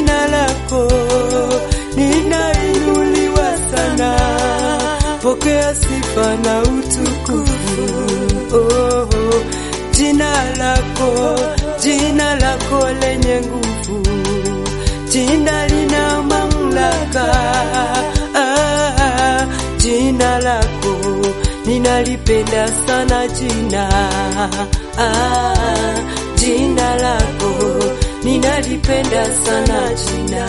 jina lako ninainuliwa sana, pokea sifa na utukufu. Oh, oh, jina lako, jina lako lenye nguvu, jina lina mamlaka. Ah, jina lako ninalipenda sana jina. Ah, jina lako ninalipenda sana jina.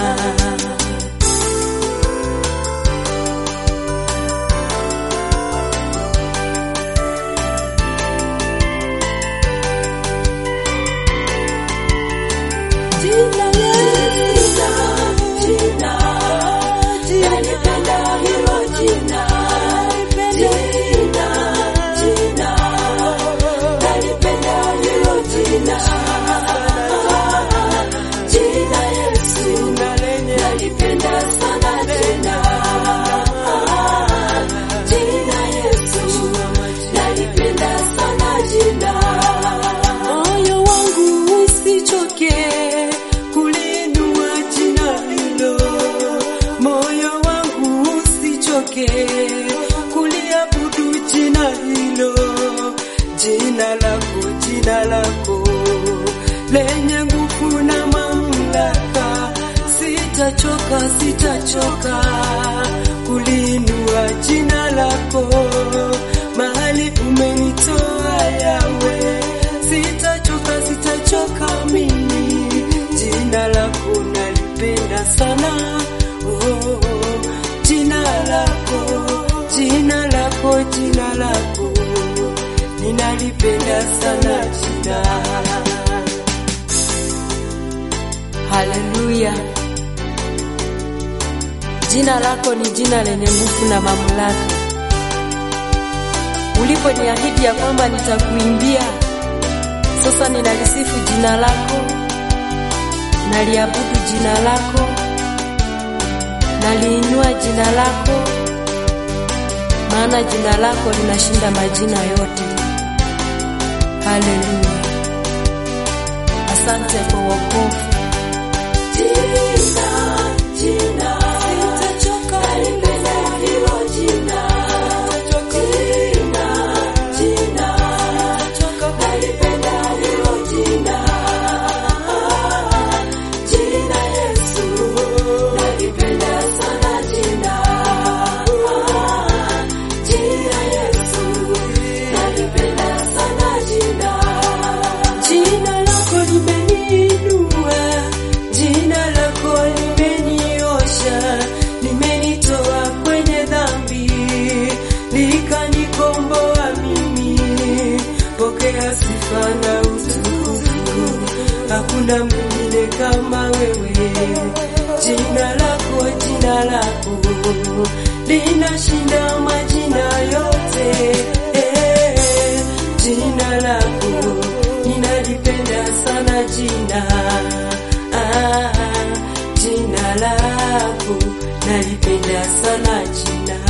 Jina Yesu, jina, nalipenda hilo jina. Jina, jina, nalipenda hilo jina. Jina Yesu, nalipenda sana jina. Jina Yesu, nalipenda sana jina. Moyo wangu usichoke kulinua jina hilo, moyo wangu usichoke kuliabudu jina hilo, jina lako, jina lako lenye nguvu na mamlaka. Sitachoka, sitachoka kulinua jina lako mahali umenitoa yawe sitachoka, sitachoka mimi, jina lako nalipenda sana. Oh, oh, jina lako, jina lako, jina lako ninalipenda sana jina. Haleluya, jina lako ni jina lenye nguvu na mamlaka. Uliponiahidi ya kwamba nitakuimbia sasa ninalisifu jina lako, naliabudu jina lako, naliinua jina lako, maana jina lako linashinda majina yote. Haleluya, asante kwa wokovu. Jina, jina, sitachoka kulipenda hilo jina. Jina, jina, nalipenda hilo jina. Jina Yesu, nalipenda sana jina. Jina Yesu, nalipenda sana jina. Jina lako limeniinua, jina lako limeniosha, limenitoa kwenye dhambi, likanikomboa mimi. Pokea sifa na utukufu, hakuna mwingine kama wewe. Jina lako, jina lako linashinda majina yote. Eh, jina lako ninalipenda sana jina. Ah, jina lako nalipenda sana jina.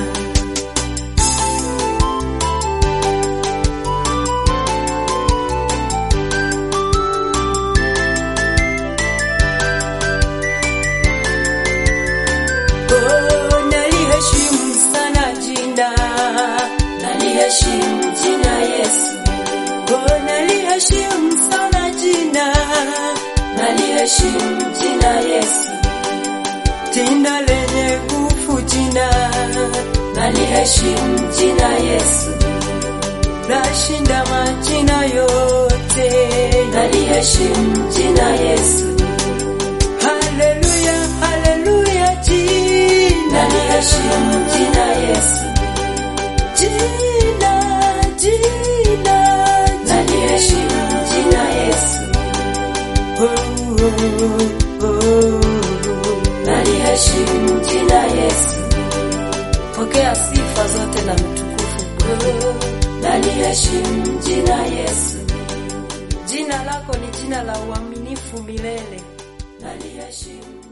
Oh, naliheshimu sana jina, naliheshimu jina Yesu. Oh, naliheshimu sana jina, naliheshimu jina Yesu. Jina lenye nguvu jina, naliheshimu jina Yesu. Nashinda majina yote, naliheshimu jina Yesu. Haleluya, haleluya, jina naliheshimu jina Yesu, jina, jina, naliheshimu jina Yesu, oh, oh, oh. naliheshimu jina Yesu, Pokea sifa zote na mtukufu Bwana. naliheshimu jina Yesu, Jina lako ni jina la uaminifu milele. naliheshimu